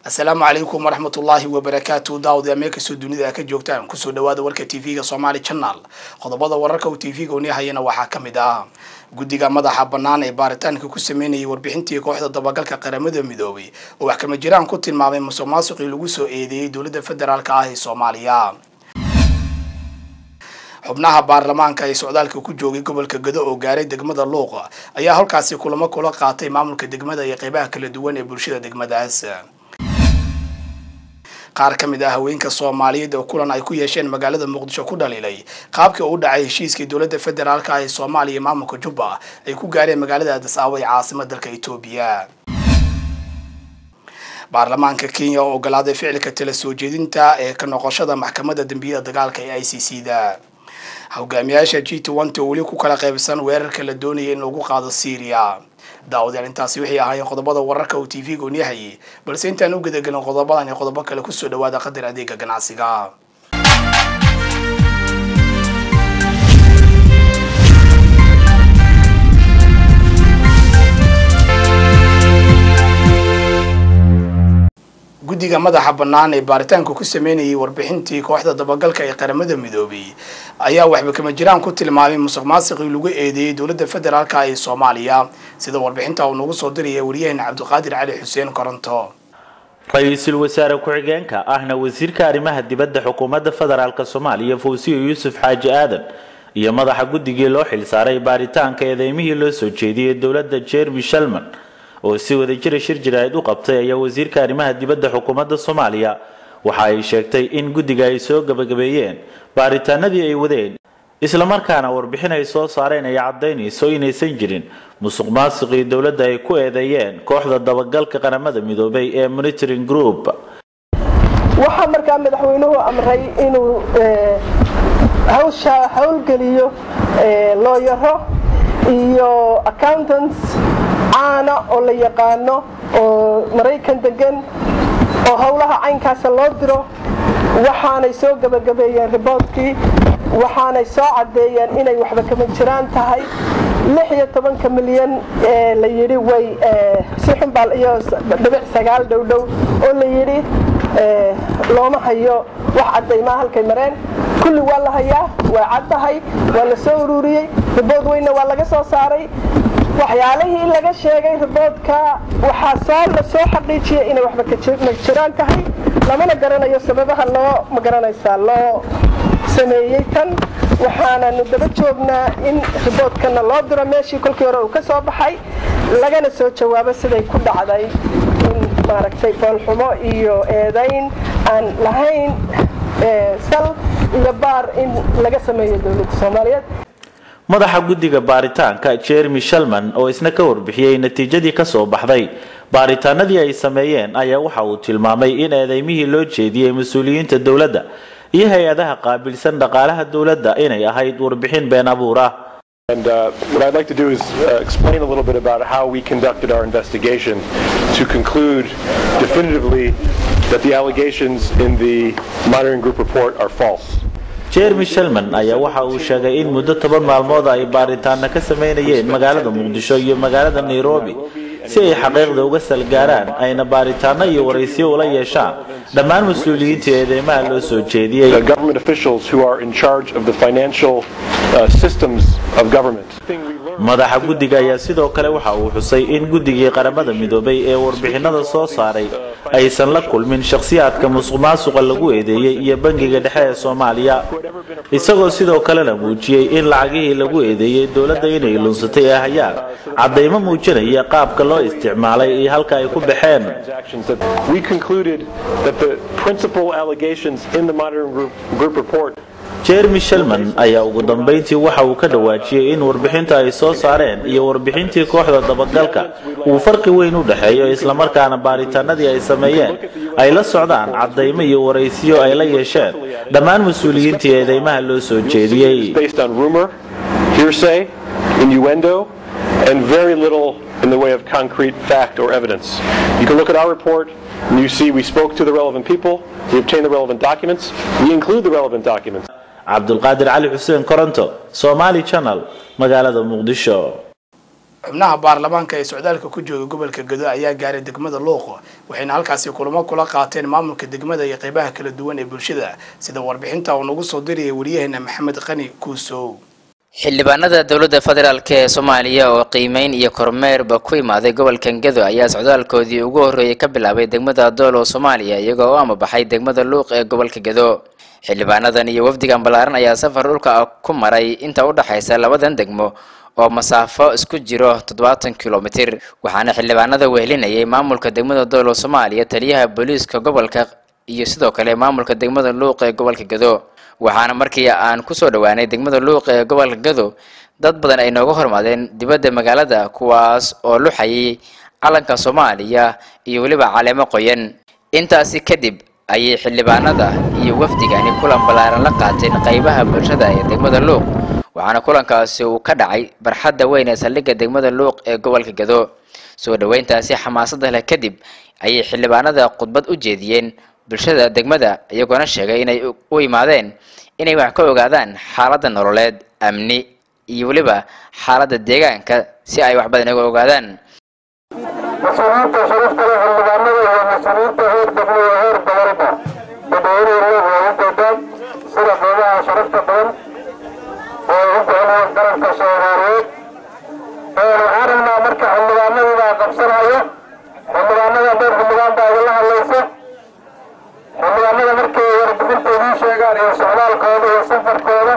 asalaamu calaykum waraxmat ullaahi wabarakaatu daawad meel kastoo dunida ka joogtaan kusoo dhawaada warka tv-ga somaali channel qodobada wararka uu tv-ga unihayana waxaa ka mid ah guddiga madaxa bannaan ee baaritaanka ku sameynayay warbixintii kooxda dabagalka qaramada midoobay oo wax kama jiraan ku tilmaamay musuq maasuqii lagu soo eedeeyey dowladda federaalk ah ee soomaaliya xubnaha baarlamaanka ee socdaalka ku joogay gobolka gado oo gaaray degmada luuqa ayaa halkaasi kulamo kula qaatay maamulka degmada iyo qeybaha kala duwan ee bulshada degmadaas qaar ka mid ah haweenka soomaaliyeed oo kulan ay ku yeesheen magaalada muqdisho ku dhaliilay qaabkii uu dhacay heshiiskii dowladda federaalk ah ee soomaaliya maamulka jubba ay ku gaareen magaalada addis ababa ee caasimad dalka etoobiya baarlamaanka kenya oo ogolaaday ficilka tala soo jeedinta ee ka noqoshada maxkamadda dembiyada dagaalka ee i c c da hogaamiyaasha g twenty oo weli ku kala qaybsan weerarka la doonaya in lagu qaado syria daawadayaal intaasi waxay ahaayeen qodobada wararka uu tv-ga unyahayay balse intaan u gudagelin qodobadan iyo qodobo kale kusoo dhawaada qadar adeega ganacsiga guddiga madaxa bannaan ee baaritaanka ku sameynayay warbixintii kooxda dabagalka ee qaramada midoobay ayaa waxba kama jiraan ku tilmaamay musuq maasiqii lagu eedeeyey dowladda federaalk ee soomaaliya sida warbixinta uu nagu soo diraya waryaheena cabdiqaadir cali xuseen koronto ra-iisul wasaare ku-xigeenka ahna wasiirka arrimaha dibadda xukuumadda federaalk soomaaliya fawsiyo yuusuf xaaji aadan iyo madaxa guddigii loo xilsaaray baaritaanka eedeymihii loo soo jeediyey dowladda jeremy shalman oo si wadajira shir jiraahid u qabtay ayaa wasiirka arrimaha dibadda xukuumadda soomaaliya waxa ay sheegtay in guddiga ay soo gabagabeeyeen baaritaanadii ay wadeen islamarkaana warbixin ay soo saareen ay caddaynayso inaysan jirin musuq maasiqii dowladda ay ku eedeeyeen kooxda dabagalka qaramada midoobay ee monitoring group waxaa markaa madaxweynuhu amray inuu hawsha howlgeliyo looyaro iyo accountants caana oo la yaqaano oo maraykan degan oo howlaha caynkaasa loo diro waxaanay soo gabagabeeyeen riboodkii waxaanay soo caddeeyeen inay waxba kama jiraan tahay lix iyo tobanka milyan ee la yidhi way si xunbaa iyo dhibic sagaal dhowdhow oo la yidhi looma hayo wax caddaymaa halkay mareen kulli waa la hayaa waa caddahay waa la soo ururiyey ribood weynna waa laga soo saaray waxyaalihii laga sheegay riboodka waxaa soo la soo xaqiijiyay inay waxba ka jiraan tahay lamana garanayo sababaha loo magaranaysaa loo sameeyey tan waxaananu daba joognaa in riboodkana loo diro meeshii kolkii hore uu ka soo baxay lagana soo jawaabo siday ku dhacday in maaragtay foolxumo iyo eedayn aan lahayn sal iyo baar in laga sameeyo dowladda soomaaliyeed madaxa guddiga baaritaanka jeremy shalman oo isna ka warbixiyey natiijadii ka soo baxday baaritaanadii ay sameeyeen ayaa waxa uu tilmaamay in eedeymihii loo jeediyey mas-uuliyiinta dowladda iyo hay-adaha qaabilsan dhaqaalaha dowladda inay ahayd warbixin been abuur ah And uh, what I'd like to do is uh, explain a little bit about how we conducted our investigation to conclude definitively that the allegations in the monitoring group report are false. jeremy shalman ayaa waxa uu sheegay in muddo toban maalmood ay baaritaana ka sameynayeen magaalada muqdisho iyo magaalada nairobi si ay xaqiiqda uga salgaaraan ayna baaritaano iyo waraysiyo ula yeeshaan dhammaan mas-uuliyiinta eedeymaha loo soo jeediyey The government officials who are in charge of the financial uh, systems of government. madaxa guddiga ayaa sidoo kale waxa uu xusay in guddigii qaramada midoobay ee warbixinada soo saaray aysan la kulmin shakhsiyaadka musuq maasuqa lagu eedeeyey iyo bangiga dhexe ee soomaaliya isagoo sidoo kalena muujiyey in lacagihii lagu eedeeyey dowladda inay lunsatay ee hayaan caddaymo muujinaya qaabka loo isticmaalay iyo halka ay ku baxeen Transactions that we concluded that the principal allegations in the monitoring group, group report jeremy shalman ayaa ugu dambayntii waxa uu ka dhawaajiyey in warbixinta ay soo saareen iyo warbixintii kooxda dabagalka uu farqi weyn u dhexeeyo islamarkaana baaritaanadii ay sameeyeen ay la socdaan caddaymo iyo waraysiyo ay la yeesheen dhammaan mas-uuliyiintii eedeymaha loo soo jeediyey based on rumor, hearsay, innuendo, and very little in the way of concrete fact or evidence. You can look at our report and you see we spoke to the relevant people, we obtained the relevant documents, we include the relevant documents. cabdulqaadir cali xuseen koronto somaali channel magaalada muqdisho xubnaha baarlamaanka ee socdaalka ku jooga gobolka gado ayaa gaaray degmada luuq waxayna halkaasi kulamo kula qaateen maamulka degmada iyo qeybaha kala duwan ee bulshada sida warbixinta uu nagu soo diriyay wariyaheena maxamed qani kuusow xildhibaanada dowladda federaalk ee soomaaliya oo qiimeyn iyo kormeerba ku imaaday gobolka gado ayaa socdaalkoodii ugu horreeyay ka bilaabay degmada doolow soomaaliya iyagoo u amabaxay degmada luuq ee gobolka gado xildhibaanadan iyo wafdigan ballaaran ayaa safar dhulka ku maray inta u dhexaysa labadan degmo oo masaafo isku jiro toddobaatan kilomitir waxaana xildhibaanada wehelinayay maamulka degmada doolow soomaaliya taliyaha booliiska gobolka iyo sidoo kale maamulka degmada luuq ee gobolka gado waxaana markii aan kusoo dhowaanay degmada luuq ee gobolka gado dad badan ay nooga hormaadeen dibadda magaalada kuwaas oo luxayay calanka soomaaliya iyo weliba caleemo qoyan intaasi kadib ayay xildhibaanada iyo wafdigani kulan ballaaran la qaateen qaybaha bulshada ee degmada luuq waxaana kulankaasi uu ka dhacay barxadda weyn ee saldhigga degmada luuq ee gobolka gado soo dhoweyntaasi xamaasadda leh kadib ayay xildhibaanada khudbad u jeediyeen bulshada degmada iyagoona sheegay inay u imaadeen inay wax ka ogaadaan xaaladda nololeed amni iyo weliba xaaladda deegaanka si ay wax badan uga ogaadaan mas-uuliyiinta sharafta leh xildhibaanada iyo mas-uuliyiinta heer degmo iyo heer gobolba dadweynuhu leh waa u jeedaan sida qeybaha sharafta badan oo u jeclaan qaranka soomaaliyeed waxaan rabnaa marka xildhibaanadii baa qabsanaya xildhibaanada dheer xildhibaan baa idinla hadlaysa xildhibaanada markay warbixinta idiin sheegaan iyo socdaalkooda iyo safarkooda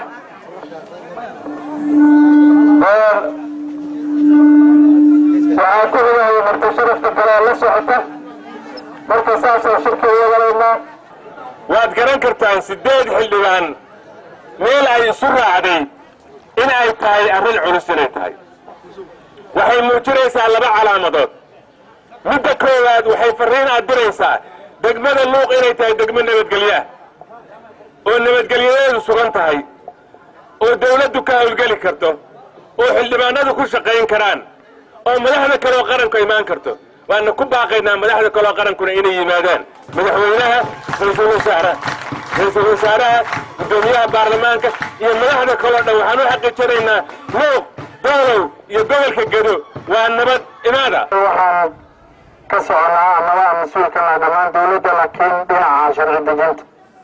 waxaa ku xigaya marti sharafta kale la socota marka saasaan shirka iyagalaynaa waad garan kartaan siddeed xildhibaan meel ay isu raacday in ay tahay arrin culus inay tahay waxay muujinaysaa laba calaamadood midda koowaad waxay farriin aad diraysaa degmada luuq inay tahay degmo nabadgelyaah oo nabadgelyadeedu sugan tahay oo dawladdu ka hawlgeli karto oo xildhibaanadu ku shaqayn karaan oo madaxda kaleoo qaranku imaan karto waana ku baaqaynaa madaxda kaleoo qarankuna inay yimaadaan madaxweynaha ra-iisul wasaaraha ra-iisul wasaaraha guddoomiyaha baarlamaanka iyo madaxda kaleo dhan waxaan u xaqiijinaynaa luuq doolow iyo gobolka gado waa nabad imaada waxaan ka soconaa amaba aan mas-uulkana dhammaan dawladda laakiin dhinaca sharci dejinta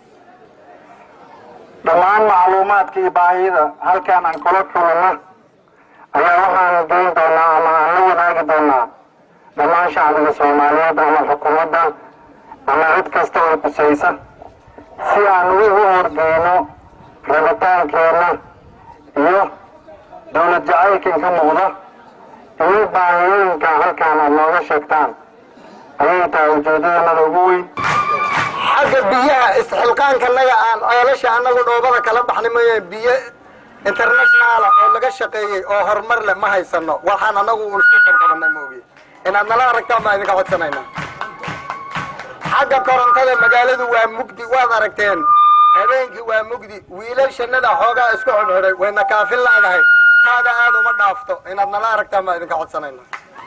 dhammaan macluumaadka iyo baahida halkaan aan kula kulano ayaa waxaan geyn doonaa ama aan la wadaagi doonaa dhammaan shacbiga soomaaliyeed ama xukuumadda ama cid kasta oo kusaysa si aan ugu horgeyno rabitaankeenna iyo dowlad jacaylkan ka muuqda iyo baahiyooyinka halkaan aad nooga sheegtaan ayay tahay ujeedadanada ugu weyn xagga biyaha isxilqaankanaga aan ceelasha annagu dhoobada kala baxnay mooye biyo internationaala oo laga shaqeeyey oo horumar leh ma haysano waxaan annagu un isku qarqabanay moogiye inaad nala aragtaan baan idinka codsanayna xagga korontada magaaladu waa mugdi waad aragteen habeenkii waa mugdi wiilal shannada xoogaa isku xidhxidhay wayna kaafin laadahay taada aad uma dhaafto inaad nala aragtaan baan idinka codsanayna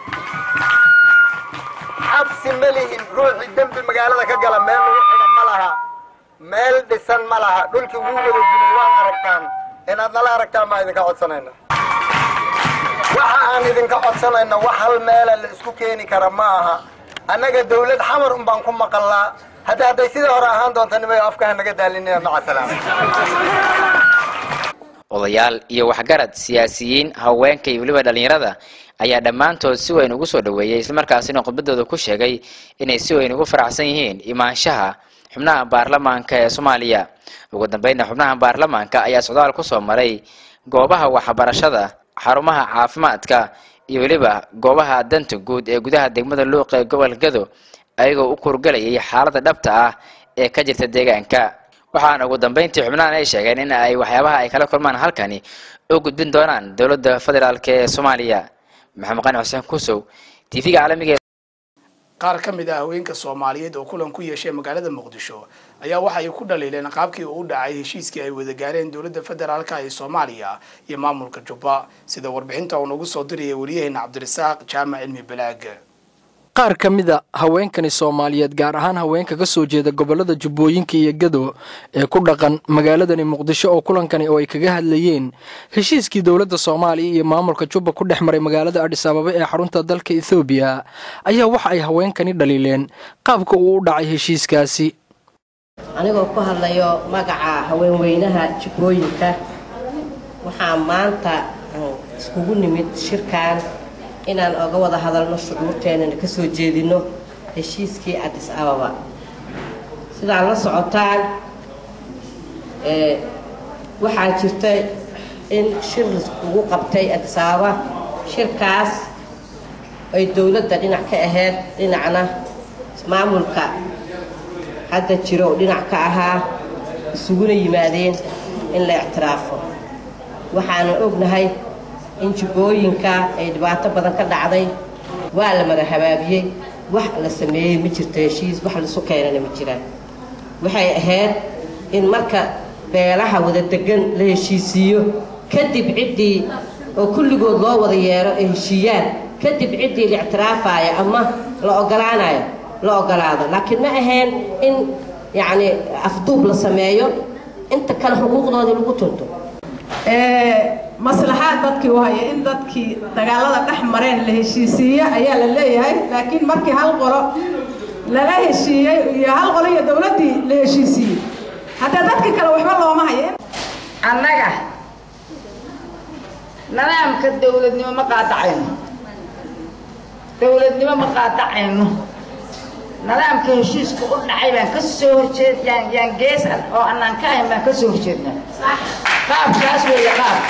xabsi ma lihin ruuxii dembi magaalada ka gala meel lagu xidha ma laha meel dhisan ma laha dhulkii wuu wada dumay waad aragtaan inaad nala aragtaan baan idinka codsanayna waxa aan idinka codsanayna wax hal meela la isku keeni kara ma aha annaga dawlad xamar un baan ku maqallaa hadda hadday sidii hore ahaan doonta nimay afkaha naga daalinaya maca salaama odayaal iyo waxgarad siyaasiyiin haweenka iyo weliba dhallinyarada ayaa dhammaantood si weyn ugu soo dhoweeyey islamarkaasina khudbadooda ku sheegay inay si weyn ugu faraxsan yihiin imaanshaha xubnaha baarlamaanka ee soomaaliya ugu dambeynna xubnaha baarlamaanka ayaa socdaal kusoo maray goobaha waxbarashada xarumaha caafimaadka iyo weliba goobaha danta guud ee gudaha degmada luuq ee gobolka gado ayagoo u kurgalayay xaaladda dhabta ah ee ka jirta deegaanka waxaana ugu dambeyntii xubnahan ay sheegeen in ay waxyaabaha ay kala kulmaan halkani u gudbin doonaan dowladda federaalk ee soomaaliya maxamed qani xuseen kusow t v-ga caalamiga qaar ka mid ah haweenka soomaaliyeed oo kulan ku yeeshay magaalada muqdisho ayaa waxa ay ku dhaliileen qaabkii uu u dhacay heshiiskii ay wada gaareen dowladda federaalka ee soomaaliya iyo maamulka jubba sida warbixinta uu nagu soo diriyay wariyaheena cabdirasaaq jaamac cilmi balaag qaar ka mida haweenkani soomaaliyeed gaar ahaan haweenka ka soo jeeda gobolada jubbooyinka iyo gado ee ku dhaqan magaaladani muqdisho oo kulankani oo ay kaga hadlayeen heshiiskii dowladda soomaaliya iyo maamulka jubba ku dhex maray magaalada adhis ababa ee xarunta dalka ethoobiya ayaa waxa ay haweenkani dhaliileen qaabka uu u dhacay heshiiskaasi anigoo ku hadlayo magaca haweenweynaha jubbooyinka waxaa maanta iskugu nimid shirkan inaan oga wada hadalno shucuurteenana ka soo jeedinno heshiiskii adis ababa sidaad la socotaan waxaa jirta in shir lagu qabtay adis ababa shirkaas ay dowladda dhinac ka ahayd dhinacna maamulka hadda jiro oo dhinac ka ahaa isuguna yimaadeen in la ictiraafo waxaana ognahay in jubbooyinka ay dhibaato badan ka dhacday waa la mara habaabiyey wax la sameeyey ma jirto heshiis wax laisu keenana ma jiraan waxay ahayd in marka beelaha wada degan la heshiisiiyo kadib ciddii oo kulligood loo wada yeero ay heshiiyaan kadib ciddii la ictiraafaayo ama la ogolaanayo la ogolaado laakiin ma ahayn in yacni afduub la sameeyo inta kale xuquuqdoodii lagu tunto maslaxaad dadkii u haya in dadkii dagaalada dhex mareen la heshiisiiye ayaa la leeyahay laakiin markii hal qolo lala heshiiyey iyo hal qolo iyo dowladdii la heshiisiiyey haddee dadkii kale waxba looma hayo annaga nidaamka dowladnimo ma qaadacayno dowladnimo ma qaadacayno nidaamka heshiisku u dhacay baan ka soo horjeed yaan yaan gees oo annaan ka ahayn baan ka soo horjeednaa qaabkaas weeye qaab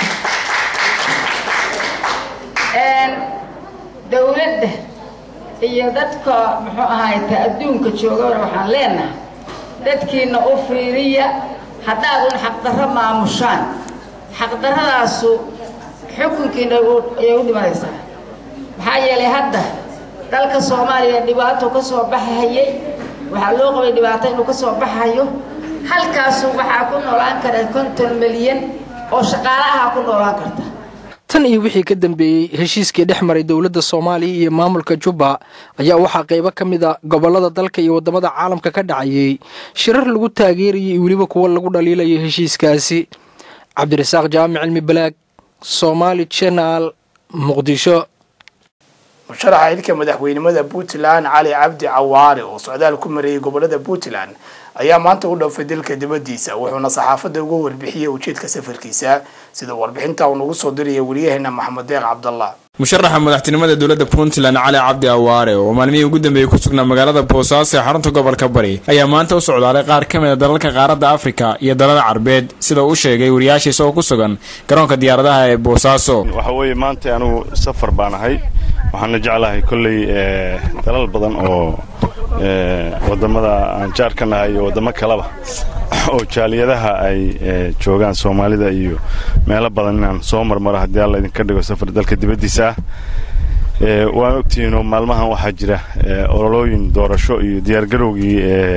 dowladda iyo dadka muxuu ahayta adduunka joogana waxaan leenahay dadkiina u fiiriya haddaad un xaqdarro maamushaan xaqdarradaasu xukunkiina ayay u dhimanaysaa maxaa yeelay hadda dalka soomaaliya dhibaato ka soo baxahayay waxaa loo qabay dhibaato inuu ka soo baxayo halkaasu waxaa ku noolaan kara konton milyan oo shaqaalaha ku noolaan karta tan iyo wixii ka dambeeyey heshiiskii dhex maray dowladda soomaaliya iyo maamulka jubba ayaa waxaa qaybo ka mid a gobollada dalka iyo waddamada caalamka ka dhacayey shirar lagu taageerayay iyo weliba kuwo lagu dhaliilayo heshiiskaasi cabdirasaaq jaamic cilmi balaag somaali jenal muqdisho musharaxa xilka madaxweynimada puntland cali cabdi cawaare oo socdaal ku mareeyay gobolada puntland ayaa maanta u dhoofay dalka dibadiisa wuxuuna saxaafadda uga warbixiyey ujeedka safarkiisa sida warbixinta uu nagu soo diraya wariyaheena maxamed deeq cabdallah musharaxa madaxtinimada dowladda puntland cali cabdi awaare oo maalmihii ugu dambeeyey ku sugnaa magaalada boosaaso ee xarunta gobolka bari ayaa maanta u socdaalay qaar ka mid a dalalka qaaradda afrika iyo dalada carbeed sida uu sheegay wariyaashiisa oo ku sugan garoonka diyaaradaha ee boosaaso waxa weeye maanta anugu safar baan ahay waxaana jeclahay kolley dalal badan oo wadamada aan jaar ka nahay iyo waddamo kaleba oo jaaliyadaha ay joogaan soomaalida iyo meelo badan inaan soo marmaro haddii alla idinka dhigo safar dalka dibaddiisa ah waan ogtihiinoo maalmahan waxaa jira ololooyin doorasho iyo diyaargarowgii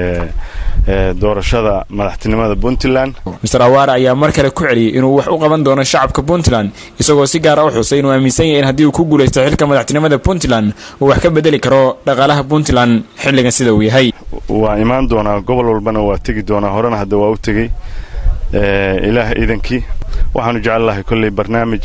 doorashada madaxtinimada puntland master awaare ayaa mar kale ku celiyey inuu wax u qaban doono shacabka puntland isagoo si gaara u xusay inuu aaminsan yahay in haddii uu ku guulaysto xilka madaxtinimada puntland uu wax ka bedeli karo dhaqaalaha puntland xilligan sida uu yahay waa imaan doonaa gobol walbana waa tegi doonaa horena hadda waa u tegey ilaah iidankii waxaanu jecel lahay kolley barnaamij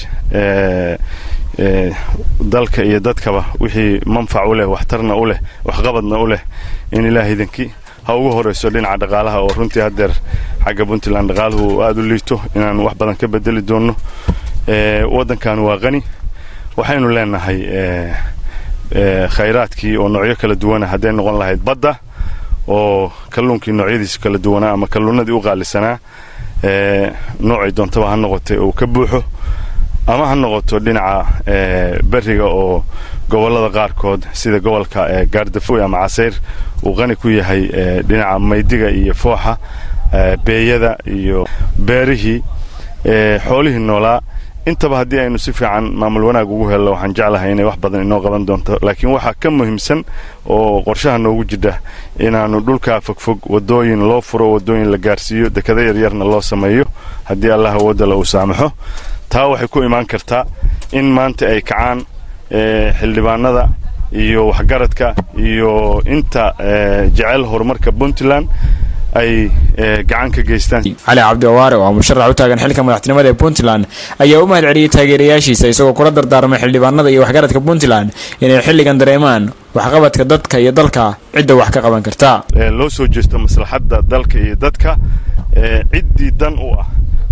dalka iyo dadkaba wixii manfac u leh waxtarna u leh waxqabadna u leh in ilaah iidankii ha ugu horayso dhinaca dhaqaalaha oo runtii haddeer xagga puntland dhaqaaluhu aada u liito inaan wax badan ka bedeli doonno waddankan waa qani waxaynu leenahay khayraadkii oo noocyo kala duwana hadday noqon lahayd badda oo kalluunkii noocyadiisa kala duwanaa ama kalluunadii u qaalisanaa noocay doontaba ha noqotay uu ka buuxo ama ha noqoto dhinaca beriga oo gobollada qaarkood sida gobolka gaardafoy ama casayr uu qani ku yahay dhinaca maydiga iyo fooxa beeyada iyo beerihii xoolihii noolaa intaba haddii aynu si fiican maamul wanaag ugu helno waxaan jeclahay inay wax badan inoo qaban doonto laakiin waxaa ka muhiimsan oo qorshaha noogu jidha inaannu dhulkaa fogfog waddooyin loo furo waddooyin la gaarsiiyo dekada yaryarna loo sameeyo haddii allah awoodala uu saamaxo taa waxay ku imaan kartaa in maanta ay kacaan xildhibaanada iyo waxgaradka iyo inta jecel horumarka puntland ay gacan ka geystaan cali cabdi awaare oo musharax u taagan xilka madaxtinimada ee puntland ayaa u mahad celiyey taageerayaashiisa isagoo kula dardaarmay xildhibaanada iyo waxgaradka puntland inay xilligan dareemaan waxqabadka dadka iyo dalka cidda wax ka qaban karta loo soo jeesto maslaxadda dalka iyo dadka ciddii dan u ah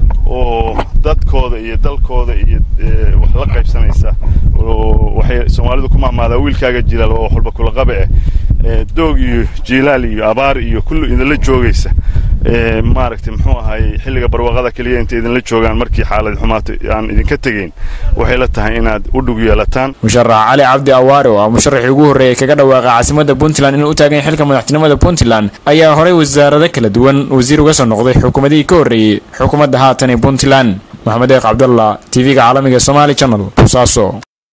oo dadkooda iyo dalkooda iyo wax la qaybsanaysa waxay soomaalidu ku mahmaadaa wiilkaaga jilaal waa wax walba kula qabe eh doog iyo jiilaal iyo abaar iyo kullu idinla joogaysa maaragtay muxuu ahay xilliga barwaaqada keliya inta idinla joogaan markii xaalad xumaato aan idinka tegayn waxay la tahay inaad u dhug yeelataan musharax cali cabdi awaare oo ah musharaxii ugu horreeyay kaga dhawaaqay caasimadda puntland inuu u taagan yahay xilka madaxtinimada puntland ayaa horay wasaarado kala duwan wasiir uga soo noqday xukuumadihii ka horreeyey xukuumadda haatan ee puntland maxamed eeq cabdallah tv-ga caalamiga somaali channel boosaaso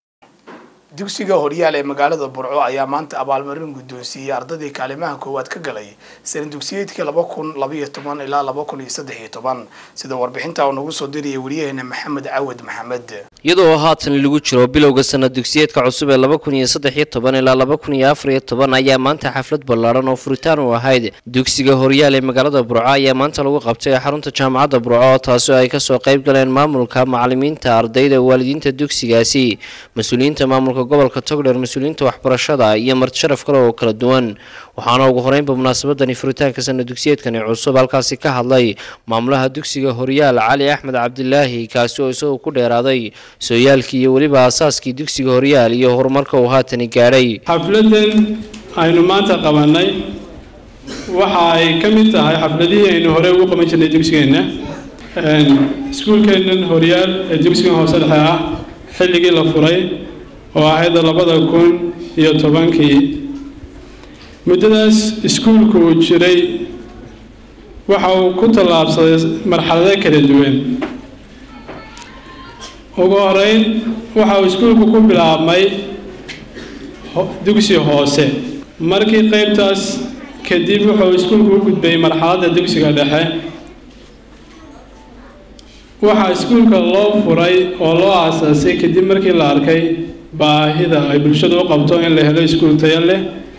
dugsiga horyaal ee magaalada burco ayaa maanta abaalmarin guddoonsiiyey ardadii kaalimaha koowaad ka galay sana dugsiyeedkii laba kun labaiyo toban ilaa laba kun iyo saddex iyo toban sida warbixinta uu nagu soo diriyay wariyaheena maxamed cawad maxamed iyadoo haatan lagu jiro bilowga sanad dugsiyeedka cusub ee laba kun iyo saddex iyo toban ilaa laba kun iyo afar iyo toban ayaa maanta xaflad ballaaran oo furitaan u ahayd dugsiga horyaal ee magaalada burco ayaa maanta lagu qabtay xarunta jaamacadda burco taasoo ay kasoo qayb galeen maamulka macalimiinta ardayda waalidiinta dugsigaasi mas-uuliyiinta maamulka gobolka togdheer mas-uuliyiinta waxbarashada iyo marti sharaf kale oo kala duwan waxaana ugu horeynba munaasabadani furitaanka sana dugsiyeedkani cusub halkaasi ka hadlay maamulaha dugsiga horyaal cali axmed cabdilaahi kaasi oo isagoo ku dheeraaday sooyaalkii iyo weliba aasaaskii dugsiga horyaal iyo horumarka uu haatani gaadhay xafladan aynu maanta qabannay waxa ay ka mid tahay xafladihii aynu hore ugu qaban jirnay dugsigeenna iskuulkeennan horyaal ee dugsigan hoose dhexe ah xilligii la furay oo ahayd labada kun iyo tobankii muddadaas iskuulku uu jiray waxa uu ku tallaabsaday marxalado kala duwan ugu horeyn waxa uu iskuulku ku bilaabmay dugsi hoose markii qaybtaas kadib wuxuu iskuulku u gudbay marxaladda dugsiga dhexe waxaa iskuulka loo furay oo loo aasaasay kadib markii la arkay baahida ay bulshadu u qabto in la helo iskuul tayo leh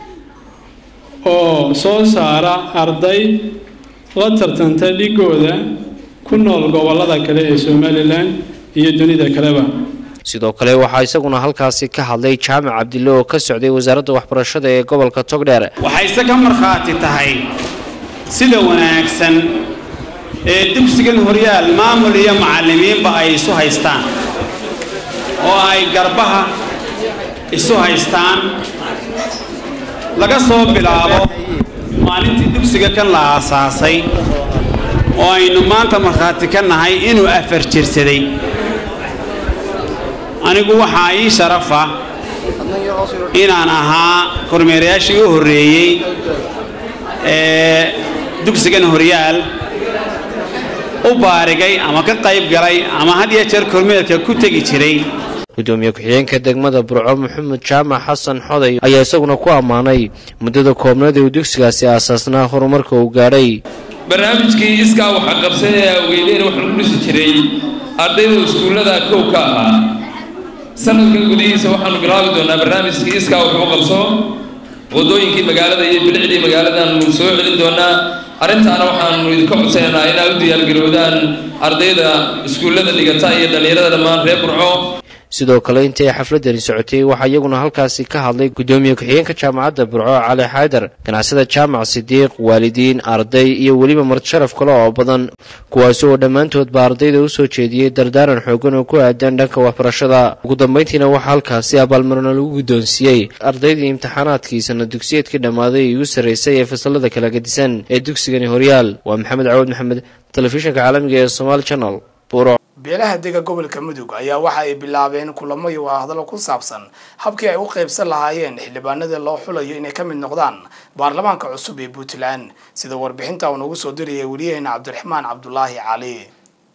oo soo saara arday la tartanta dhigooda ku nool gobollada kale ee somalilan iyo dunida kaleba sidoo kale waxaa isaguna halkaasi ka hadlay jaamac cabdille oo ka socday wasaaradda waxbarashada ee gobolka togdheer waxayse ka markhaati tahay sida wanaagsan ee dugsigan horyaal maamul iyo macallimiinba ay isu haystaan oo ay garbaha isu haystaan laga soo bilaabo maalintii dugsiga kan la aasaasay oo aynu maanta markhaati ka nahay inuu afar jirsaday anigu waxaa ii sharafa inaan ahaa kormeerayaashii u horreeyey ee dugsigan horyaal u baarigay ama ka qayb galay ama had iyo jeer kormeerka ku tegi jiray gudoomiye ku-xigeenka degmada burco maxamed jaamac xasan xoday ayaa isaguna ku ammaanay muddada koobnada uu dugsigaasi aasaasnaa horumarka uu gaadhay barnaamijkii iskaa waxa qabsan ee awgeydeen wax lagu dhisi jiray ardayda iskuullada kow ka ahaa sanadkan gudihiisa waxaanu bilaabi doonaa barnaamijkii iskaa wuxuu qabso wadooyinkii magaalada iyo bilicdii magaaladaanu soo celin doonaa arrintaana waxaanu idinka codsanaynaa inaad u diyaargarowdaan ardayda iskuullada dhigata iyo dhallinyarada dhammaan reer burco sidoo kale intii ay xafladani socotay waxaa iyaguna halkaasi ka hadlay gudoomiye ku-xigeenka jaamacadda burco cali xaydar ganacsada jaamac sidiiq waalidiin arday iyo weliba martisharaf kale oo badan kuwaasi oo dhammaantoodba ardayda u soo jeediyey dardaaran xoogan oo ku aadan dhanka waxbarashada ugu dambayntiina waxaa halkaasi abaalmarino lagu guddoonsiiyey ardaydii imtixaanaadkii sana dugsiyeedkii dhammaaday igu sarraysay ee fasalada kala gadisan ee dugsigani horyaal waa maxamed cawad maxamed telefishinka caalamiga ee somaali channel buro beelaha dega gobolka mudug ayaa waxa ay bilaabeen kulamo iyo hadallo ku saabsan habkii ay u qaybsan lahaayeen xildhibaanada loo xulayo inay ka mid noqdaan baarlamaanka cusub ee puntland sida warbixinta uu nagu soo diriyay wariyaheena cabdiraxmaan cabdulaahi cali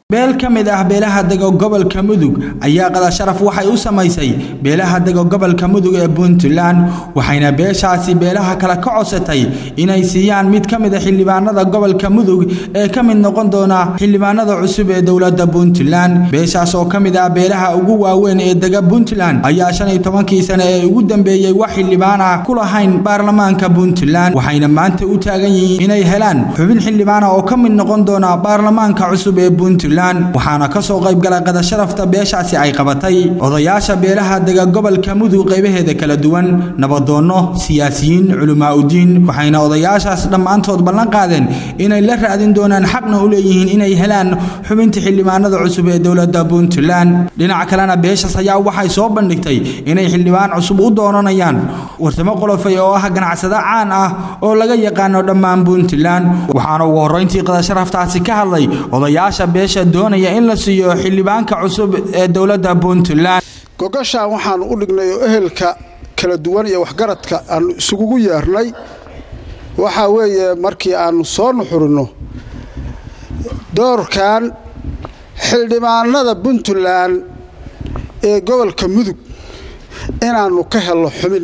beel ka mid ah beelaha dego gobolka mudug ayaa qada sharaf waxay u samaysay beelaha dego gobolka mudug ee puntland waxayna beeshaasi beelaha kale ka codsatay inay siiyaan mid ka mid a xildhibaanada gobolka mudug ee ka mid noqon doona xildhibaanada cusub ee dowladda puntland beeshaas oo ka mid ah beelaha ugu waaweyn ee dega puntland ayaa shan iyo tobankii sane ee ugu dambeeyey wax xildhibaan ah ku lahayn baarlamaanka puntland waxayna maanta u taagan yihiin inay helaan xubin xildhibaana oo ka mid noqon doona baarlamaanka cusub ee puntland waxaana ka soo qayb galay qadasharafta beeshaasi ay qabatay odayaasha beelaha dega gobolka mudug qaybaheeda kala duwan nabadoonno siyaasiyiin culimaauddiin waxayna odayaashaas dhammaantood ballan qaadeen inay la raadin doonaan xaqna u leeyihiin inay helaan xubinta xildhibaanada cusub ee dowladda puntland dhinaca kalena beeshaas ayaa waxay soo bandhigtay inay xildhibaan cusub u doonanayaan wartamo qolofay oo ah ganacsado caan ah oo laga yaqaano dhammaan puntland waxaana ugu horrayntii qadasharaftaasi ka hadlay odayaasha beesha doonaya in la siiyo xildhibaanka cusub ee dowladda puntland gogashaan waxaan u dhignay oo ehelka kala duwan iyo waxgaradka aanu isugugu yeernay waxaa weeye markii aannu soo nuxurinno doorkan xildhibaanada puntland ee gobolka mudug inaannu ka helno xubin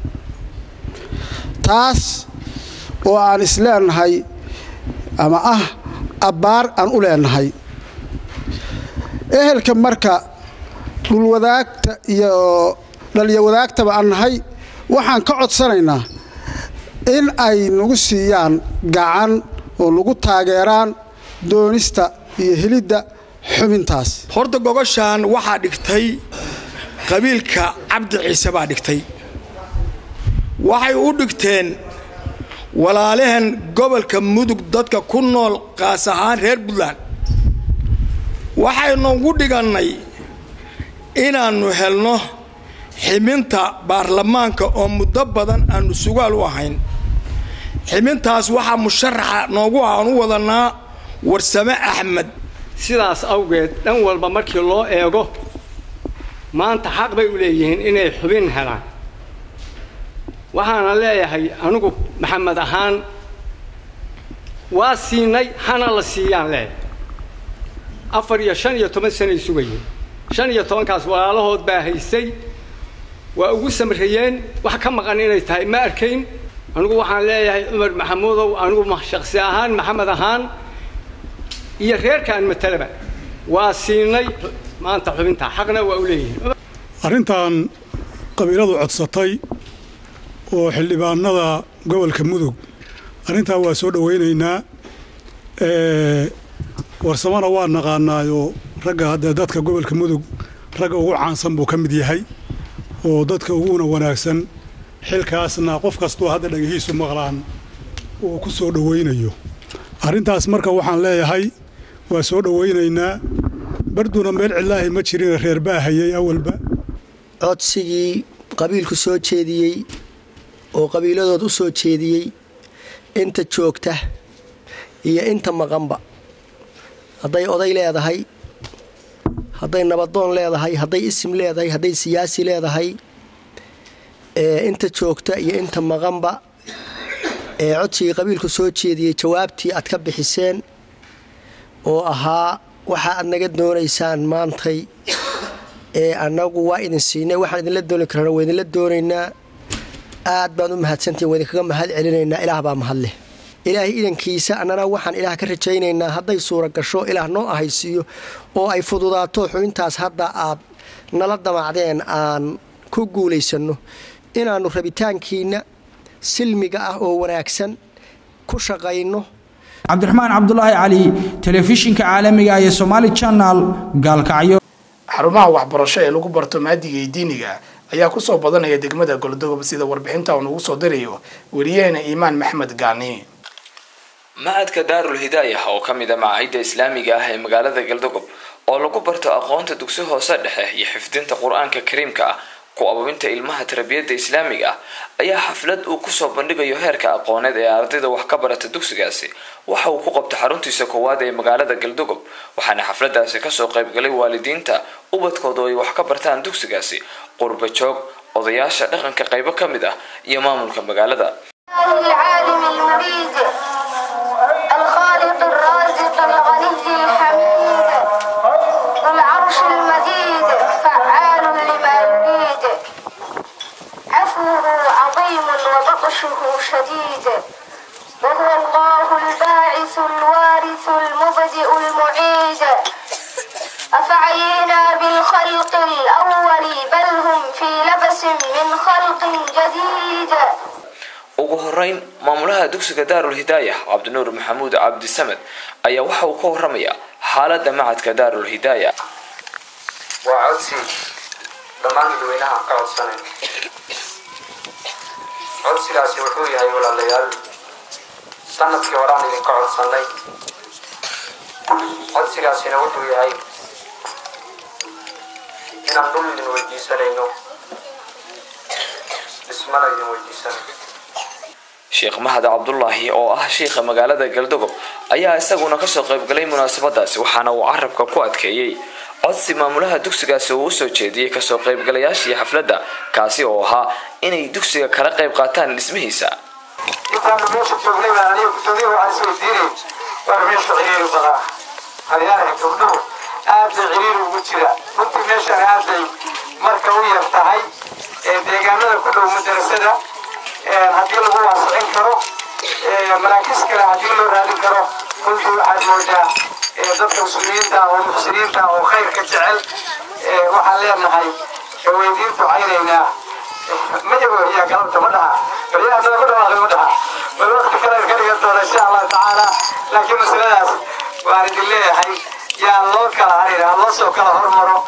taas oo aan isleenahay ama ah abbaar aan u leenahay ehelka marka dhulwadaagta iyo dhaliyo wadaagtaba aan nahay waxaan ka codsanaynaa in ay nagu siiyaan gacan oo nagu taageeraan doonista iyo helidda xubintaas horta gogoshaan waxaa dhigtay qabiilka cabdi ciise baa dhigtay waxay u dhigteen walaalahan gobolka mudug dadka ku nool qaas ahaan reer puntland waxaynu ugu dhigannay inaannu helno ximinta baarlamaanka oo muddo badan aannu sugaal u ahayn ximintaas waxaa musharaxa noogu ah aan u wadannaa warsame axmed sidaas awgeed dhan walba markii loo eego maanta xaq bay u leeyihiin inay xubin helaan waxaana leeyahay anigu maxamed ahaan waa siinay hana la siiyaan leeyahay afar iyo shan iyo toban sanay sugayeen shan iyo tobankaas walaalahood baa haysay waa ugu samreeyeen wax ka maqan inay tahay ma arkayn anigu waxaan leeyahay cumar maxamuudow anigu shaksi ahaan maxamed ahaan iyo reerkaan matalaba waa siinay maanta xubintaa xaqna waa u leeyihiin arrintan qabiiladu codsatay oo xildhibaanada gobolka mudug arrintaa waa soo dhowaynaynaa warsamana waa naqaanaayoo ragga haddee dadka gobolka mudug ragga ugu caansan buu ka mid yahay oo dadka uguna wanaagsan xilkaasna qof kastuu hadda dhagihiisu maqlaan uu ku soo dhowaynayo arrintaas marka waxaan leeyahay waa soo dhowaynaynaa barduna meel cidlaahi ma jirina reer baa hayay awalba codsigii qabiilku soo jeediyey oo qabiiladood u soo jeediyey inta joogta iyo inta maqanba hadday oday leedahay hadday nabadoon leedahay hadday isim leedahay hadday siyaasi leedahay inta joogta iyo inta maqanba ee codsigii qabiilku soo jeediyey jawaabtii aad ka bixiseen oo ahaa waxa aad naga doonaysaan maantay ee annagu waa idin siinay waxaan idinla dooni karana waa idinla doonaynaa aad baan u mahadsantihin waa idinkaga mahad celinaynaa ilaah baa mahadleh ilaahay idankiisa annana waxaan ilaah ka rajaynaynaa hadday suura gasho ilaah noo ahaysiiyo oo ay fududaato xubintaas hadda aad nala damacdeen aan ku guulaysanno inaannu rabitaankiinna silmiga ah oo wanaagsan ku shaqayno cabdiraxmaan cabdulaahi cali telefishinka caalamiga ee somaali janal gaalkacyo xarumaha waxbarasho ee lagu barto maadiga iyo diiniga ayaa kusoo badanaya degmada goldogob sida warbixinta uu nagu soo dirayo weriyaheena iimaan maxmed gaani macadka daarul hidaayah oo ka mid a macaahidda islaamiga ah ee magaalada galdogob oo lagu barto aqoonta dugsi hoose dhexe iyo xifdinta qur-aanka kariimka ah ku ababinta ilmaha tarbiyadda islaamiga ah ayaa xaflad uu kusoo bandhigayo heerka aqooneed ee ardayda wax ka barata dugsigaasi waxa uu ku qabtay xaruntiisa koowaad ee magaalada galdogob waxaana xafladaasi kasoo qaybgalay waalidiinta ubadkooda oo ay wax ka bartaan dugsigaasi qurba joog odayaasha dhaqanka qaybo ka mid ah iyo maamulka magaalada العالم المريد الخالق الرازق الغني الحميد ugu horeyn maamulaha dugsiga daarul hidaaya cabdinuur maxamuud cabdisamed ayaa waxa uu ka waramayaa xaalada macadka daarul hidaaya waa codsi dhammaan dadweynaha ka codsanay codsigaasi wuxuu yahay walaalayaal sanadkii horaan idinka codsannay codsigaasina wuxuu yahay inaan dhul idin weydiisanayno dhismana idin weydiisanayno sheekh mahad cabdulaahi oo ah shiikha magaalada galdogob ayaa isaguna kasoo qaybgalay munaasabadaasi waxaana uu carabka ku adkeeyey codsi maamulaha dugsigaasi uu usoo jeediyey kasoo qaybgalayaashii xafladda kaasi oo ahaa inay dugsiga kala qayb qaataan dhismihiisa intaanu meesha joognay baan aniga gudoomiyaha waxaan isweydiinay war meesha ciriiri badaa hayaanaha gabdhuhu aad bay ciriiri ugu jira runtii meeshan aad bay marka u yar tahay deegaanada ku dhow madarasada haddii lagu waasicin karo maraakiis kale haddii loo raadin karo runtii waxaad moodaa dadka muslimiinta oo muxsiniinta oo khayrka jecel waxaan leenahay weydiin ducaynaynaa mayago yaa galabta ma dhaha baryahanada ma dhawaaqay ma dhaha bal waqti kale ka dhigan doona insha allahu tacaala laakiin masaladaas waan idin leeyahay yaa loo kala harin ha loo soo kala hormaro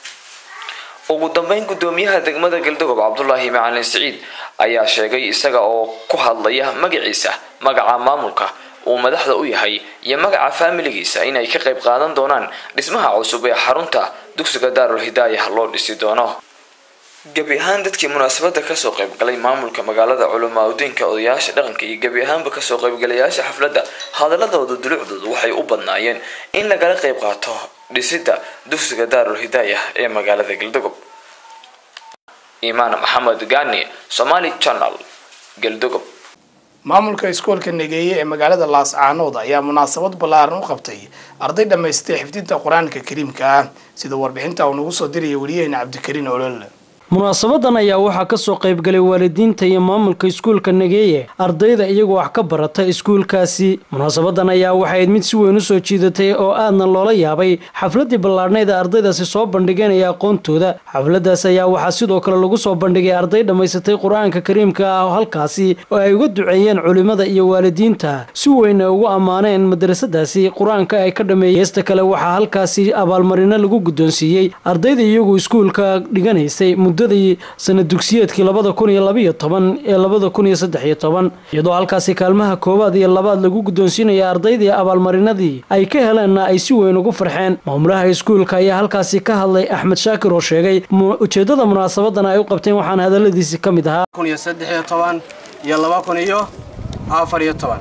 ugu dambeyn gudoomiyaha degmada galdogob cabdulaahi macalin siciid ayaa sheegay isaga oo ku hadlaya magaciisa magaca maamulka uu madaxda u yahay iyo magaca faamiligiisa inay ka qayb qaadan doonaan dhismaha cusub ee xarunta dugsiga daarul hidaaya loo dhisi doono gebi ahaan dadkii munaasabada kasoo qaybgalay maamulka magaalada culimaadudiinka odayaasha dhaqanka iyo gebi ahaanba kasoo qaybgalayaasha xafladda hadaladooda dulucdooda waxay u badnaayeen in lagala qayb qaato dhisida dugsiga daarul hidaaya ee magaalada galdogob imaan maxamed gani somali channel galdogob maamulka iskoolka negeeye ee magaalada laascaanood ayaa munaasabad ballaaran u qabtay arday dhammaystay xifdinta qur-aanka kariimka ah sida warbixinta uu nagu soo diraya wariyaheena cabdikariin olol munaasabadan ayaa waxaa kasoo qaybgalay waalidiinta iyo maamulka iskuulka nageeye ardayda iyagoo wax ka barata iskuulkaasi munaasabadan ayaa waxayd mid si weyn usoo jiidatay oo aadna loola yaabay xafladii ballaadhnayd ee ardaydaasi soo bandhigeen iyo aqoontooda xafladaas ayaa waxaa sidoo kale lagu soo bandhigay arday dhammaysatay qur-aanka kariimka ah halkaasi oo ay uga duceeyeen culimada iyo waalidiinta si weyn ay ugu ammaaneen madrasadaasi qur-aanka ay ka dhameeyey heesta kale waxaa halkaasi abaalmarino lagu guddoonsiiyey ardayda iyagu iskuulka dhiganaysay sanad dugsiyeedkii labada kun iyo labaiyo toban ee labada kun iyo saddex iyo toban iyadoo halkaasi kaalmaha koowaad iyo labaad lagu guddoonsiinaya ardaydii abaalmarinadii ay ka heleenna ay si weyn ugu farxeen maamulaha iskuulka ayaa halkaasi ka hadlay axmed shaakir oo sheegay ujeeddada munaasabadan ay u qabteen waxaana hadaladiisi ka mid ahaa kun iyo saddex iyo toban iyo laba kun iyo afar iyo toban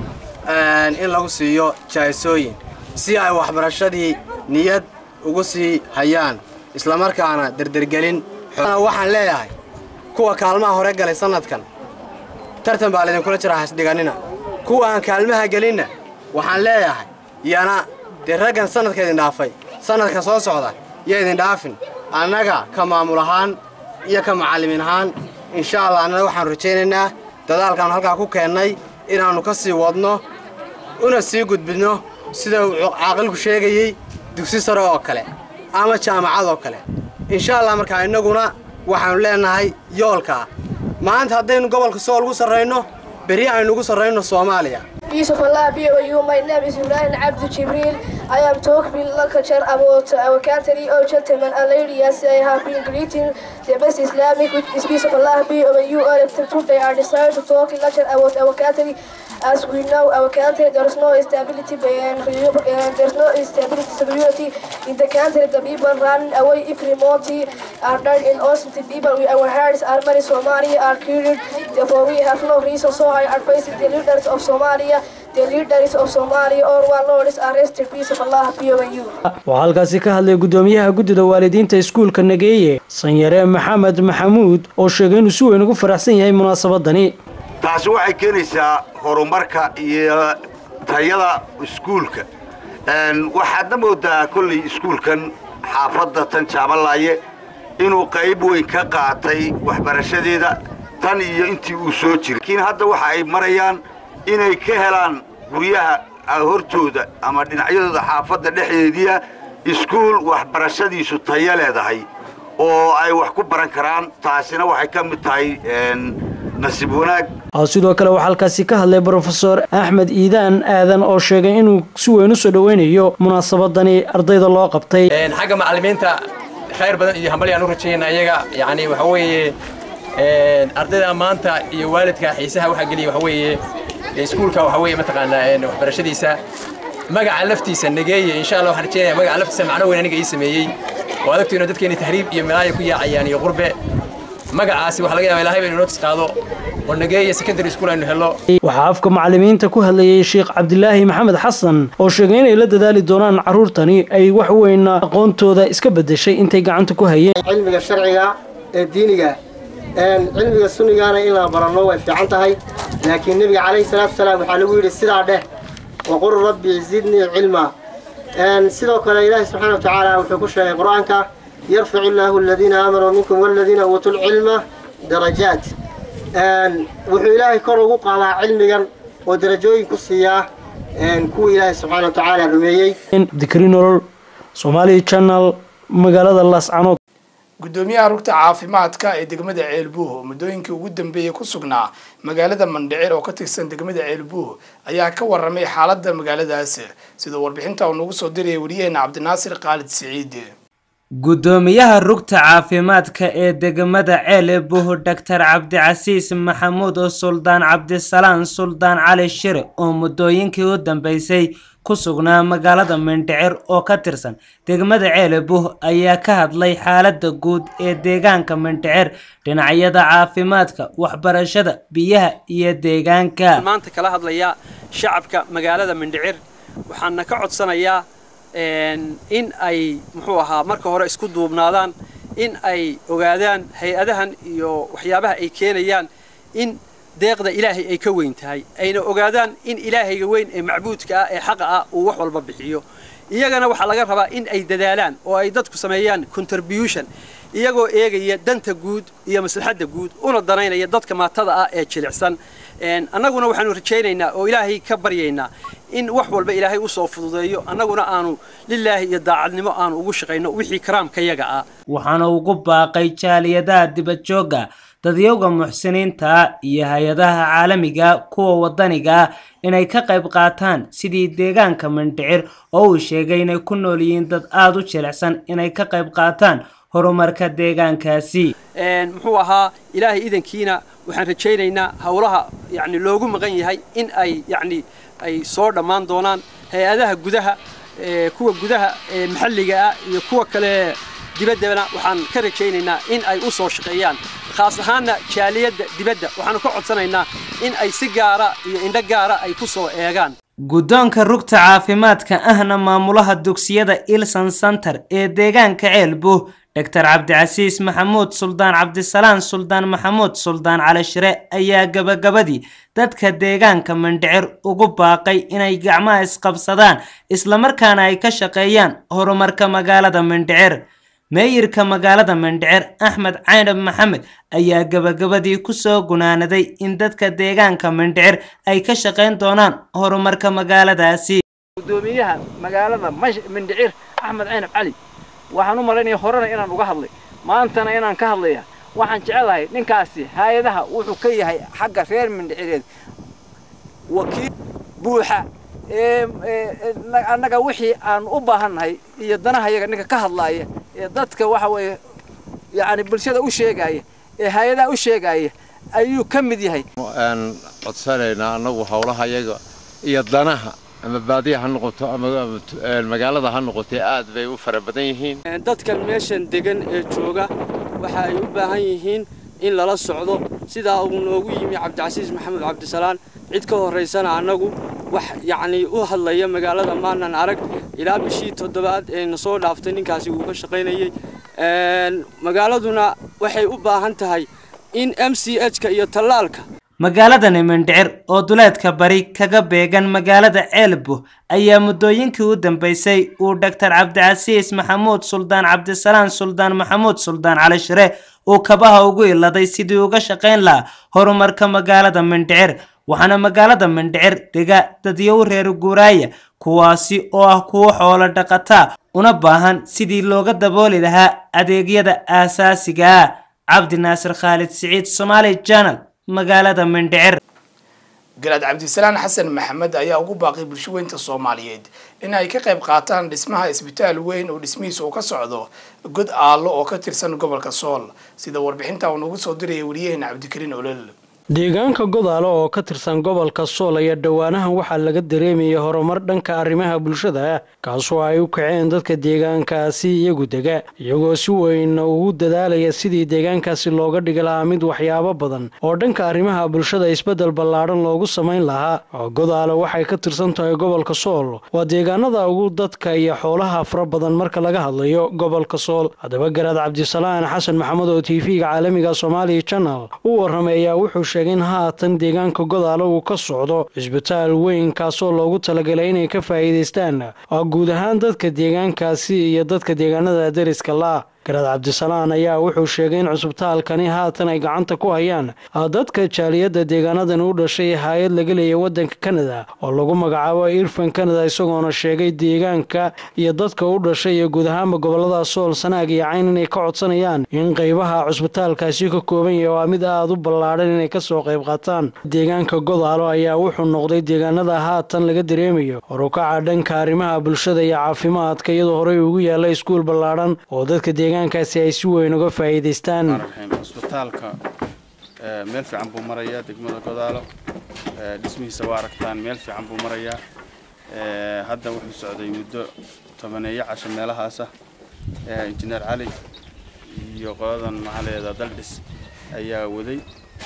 in lagu siiyo jahaysooyin si ay waxbarashadii niyad ugu sii hayaan islamarkaana derdergelin waxaan leeyahay kuwa kaalmaha hore galay sannadkan tartan baa laydinkula jira hasdhiganina kuwa aan kaalmaha gelinna waxaan leeyahay yana dee raggan sannadka idin dhaafay sannadka soo socda yo idin dhaafin annaga ka maamul ahaan iyo ka macallimiin ahaan insha allah annana waxaanu rajaynaynaa dadaalkaanu halkaa ku keennay inaannu ka sii wadno una sii gudbidno sida uu caaqilku sheegayey dugsi sare oo kale ama jaamacad oo kale insha allah markaa innaguna waxaanu leenahay yoolkaa maanta haddaynu gobolka sool ugu sarrayno berri aynu ugu sarrayno soomaaliya Peace of Allah be with you. My name is Ibrahim Abdul Jibril. I am talking lecture about our country, all gentlemen and ladies. I have been greeting the best Islamic, which is peace of Allah be with you. All of them today are decided to talk lecture about our country. As we know, our country, there is no stability and there is no stability security in the country. The people run away every month are died in innocent people. We, our hearts are many Somali are killed. Therefore, we have no reason. So I advise the leaders of Somalia, the leaders of Somalia, or one Lord is arrested. Peace of Allah be with you. waxaa halkaasi ka hadlay gudoomiyaha guddida waalidiinta iskuulka nageeye sanyare maxamed maxamuud oo sheegay inuu si weyn ugu faraxsan yahay munaasabadani taasi waxay keenaysaa horumarka iyo tayada iskuulka waxaadna moodaa kolley iskuulkan xaafadda tan jaabalaaye inuu qayb weyn ka qaatay waxbarashadeeda tan iyo intii uu soo jiray laakiin hadda waxa ay marayaan inay ka helaan guryaha hortooda ama dhinacyadooda xaafadda dhexdeediia iskuul waxbarashadiisu tayo leedahay oo ay wax ku baran karaan taasina waxay ka mid tahay nasiib wanaag sidoo kale waxaa halkaasi ka hadlay brofesor axmed iidaan aadan oo sheegay inuu si weyn usoo dhoweynayo munaasabadani ardayda loo qabtay xagga macallimiinta khayr badan iyo hambal yaan u rajayna iyaga yani waxa weeye ardayda maanta iyo waalidka xiisaha waxaa geliya waxa weeye iskuulka waxa weeye mataqaanaa waxbarashadiisa magaca laftiisa nageeye insha allah waxaan rajeynaya magaca laftiisa macno weyn aniga ii sameeyey oo adagtiina dadkeeni tahriib iyo milaaya ku yaacayaan iyo qurbe magacaasi waxa laga yaaba ilaahay baynu inoo tisqaado oo nageeye secondary school aynu helo waxaa afka macallimiinta ku hadlayay sheekh cabdilaahi maxamed xasan oo sheegay inay la dadaali doonaan carruurtani ay wax weyn aqoontooda iska bedeshay intay gacanta ku hayeen cilmiga sharciga ee diiniga cilmiga sunnigaana in la baranno way fiican tahay laakiin nebiga calayhi salaatu wasalaam waxaa lagu yidhi sidaa dheh waqul rabbi zidnii cilma sidoo kale ilaahi subxaana watacaala wuxuu ku sheegay qur-aanka yarficu illaahu aladiina aamanuu minkum waladiina uutuu lcilma darajaat wuxuu ilaahay kor ugu qaadaa cilmigan oo darajooyin ku siiyaa kuwa ilaahay subxaana watacaala rumeeyey dikri nolol somaali channel magaalada laascanood gudoomiyaha rugta caafimaadka ee degmada ceelbuuh oo muddooyinkii ugu dambeeyey ku sugnaa magaalada mandhicir oo ka tirsan degmada ceelbuuh ayaa ka waramay xaaladda magaaladaas sida warbixinta uu nagu soo dirayay wariyaheena cabdinaasir khaalid siciid gudoomiyaha rugta caafimaadka ee degmada ceelbuuh doctor cabdicasiis maxamuud suldaan cabdisalaan suldaan cali shire oo muddooyinkii u dambeysay ku sugnaa magaalada mindhicir oo ka tirsan degmada ceelebuh ayaa ka hadlay xaaladda guud ee deegaanka mindhicir dhinacyada caafimaadka waxbarashada biyaha iyo deegaanka maanta kala hadlayaa shacabka magaalada mindhicir waxaana ka codsanayaa in ay muxuu ahaa marka hore isku duubnaadaan in ay ogaadaan hay-adahan iyo waxyaabaha ay keenayaan in deeqda ilaahay ay ka weyn tahay ayna ogaadaan in ilaahayga weyn ee macbuudka ah ee xaqa ah uu wax walba bixiyo iyagana waxaa laga rabaa in ay dadaalaan oo ay dadku sameeyaan contribution iyagoo eegaya danta guud iyo maslaxadda guud una danaynaya dadka maatada ah ee jilicsan annaguna waxaanu rajaynaynaa oo ilaahay ka baryaynaa in wax walba ilaahay u soo fududeeyo annaguna aanu lilaahi iyo daacadnimo aanu ugu shaqayno wixii karaamkayaga ah waxaana ugu baaqay jaaliyadaha dibadjoogga dadyowga muxsiniinta iyo hay-adaha caalamiga kuwa wadaniga ah inay ka qayb qaataan sidii deegaanka mindhicir oo uu sheegay inay ku nool yihiin dad aada u jilicsan inay ka qayb qaataan horumarka deegaankaasi muxuu ahaa ilaahay idankiina waxaan rajaynaynaa howlaha yani loogu maqan yahay in ay yani ay soo dhammaan doonaan hay-adaha gudaha kuwa gudaha maxalliga ah iyo kuwa kale dibaddana waxaan ka rajaynaynaa in ay u soo shaqeeyaan khaas ahaanna jaaliyadda dibadda waxaanu ka codsanaynaa in ay si gaara iyo indho gaara ay ku soo eegaan guddoonka rugta caafimaadka ahna maamulaha dugsiyada ilson center ee deegaanka ceelbuh doctor cabdicasiis maxamuud suldaan cabdisalaan suldaan maxamuud suldaan cali shire ayaa gabagabadii dadka deegaanka mindhicir ugu baaqay inay gacmaha isqabsadaan islamarkaana ay ka shaqeeyaan horumarka magaalada mindhicir meeyirka magaalada mindhicir axmed caynab maxamed ayaa gabagabadii kusoo gunaanaday in dadka deegaanka mindhicir ay ka shaqayn doonaan horumarka magaaladaasi gudoomiyaha magaalada mindhicir axmed caynab cali waxaan u malaynaya horena inaan uga hadlay maantana inaan ka hadlaya waxaan jecelahay ninkaasi hay-adaha wuxuu ka yahay xagga reer mindhicireed wakiil buuxa annaga wixii aan u baahannahay iyo danahayaga ninka ka hadlaaya ee dadka waxa weeye yacni bulshada u sheegaya ee hay-adaha u sheegaya ayuu ka mid yahay aan codsanaynaa annagu howlahayaga iyo danaha ama baadiya ha noqoto ama magaalada ha noqotee aad bay u fara badan yihiin dadkan meeshan degan ee jooga waxa ay u baahan yihiin in lala socdo sidaa uu noogu yimi cabdicasiis maxamed cabdisalaan cid ka horraysana annagu wax yacnii u hadlaya magaalada maanan arag ilaa bishii toddobaad ee na soo dhaaftay ninkaasi uu ka shaqaynayey magaaladuna waxay u baahan tahay in m c h-ka iyo tallaalka magaaladani mindhicir oo duleedka bari kaga beegan magaalada ceelbuh ayaa muddooyinkii u dambeysay uu doctor cabdicasiis maxamuud suldaan cabdisalaan suldaan maxamuud suldaan cali shire uu kabaha ugu iladay sidii uga shaqayn lahaa horumarka magaalada mindhicir waxaana magaalada mindhicir dega dadyow reer guuraaya kuwaasi oo ah kuwo xoolo dhaqataa una baahan sidii looga dabooli lahaa adeegyada aasaasiga ah cabdi naasir khaalid siciid somaali janal magaalada mindhicir garaad cabdisalaan xasan maxamed ayaa ugu baaqay bulshaweynta soomaaliyeed in ay ka qayb qaataan dhismaha isbitaal weyn oo dhismihiisa uu ka socdo god aallo oo ka tirsan gobolka sool sida warbixinta uu nagu soo diraya wariyaheena cabdikariin olol deegaanka godaalo oo ka tirsan gobolka sool ayaa dhowaanahan waxaa laga dareemayay horumar dhanka arrimaha bulshada ah kaasoo ay u kaceen dadka deegaankaasi iyagu dega iyagoo si weyn ugu dadaalaya sidii deegaankaasi looga dhigi lahaa mid waxyaabo badan oo dhanka arrimaha bulshada isbeddel ballaadhan loogu samayn lahaa godaalo waxay ka tirsan tahay gobolka sool waa deegaanada ugu dadka iyo xoolaha fara badan marka laga hadlayo gobolka sool haddaba garaad cabdisalaan xasan maxamed oo t v-ga caalamiga soomaaliya channel u warramay ayaa wuxuu sheegay in haatan deegaanka godaalo uu ka socdo cisbitaal weyn kaasoo loogu talagalay inay ka faa'iidaystaan guud ahaan dadka deegaankaasi iyo dadka deegaanada deriska la garaad cabdisalaan ayaa wuxuu sheegay in cusbitaalkani haatan ay gacanta ku hayaan dadka jaaliyadda deegaanadan u dhashay hay-ad laga leeyay waddanka kanada oo lagu magacaabo irfan kanada isagoona sheegay deegaanka iyo dadka u dhashay iyo guud ahaanba gobolada sool sanaag iyo cayn inay ka codsanayaan in qaybaha cusbitaalkaasi ka kooban yahay waa mid aada u ballaadhan inay kasoo qayb qaataan deegaanka godaalo ayaa wuxuu noqday deegaanada haatan laga dareemayo horukaca dhanka arrimaha bulshada iyo caafimaadka iyadoo horey ugu yaalla iskuul ballaadhan oo dadka deegaankaasi ay si weyn uga faa'iidaystaan cusbitaalka meel fiican buu marayaa degmada godaalo dhismihiisa waa aragtaan meel fiican buu marayaa hadda wuxuu socday muddo tobaneeyo casho meelahaasa injineer cali iyo qoladan maxaa leedaa daldhis ayaa waday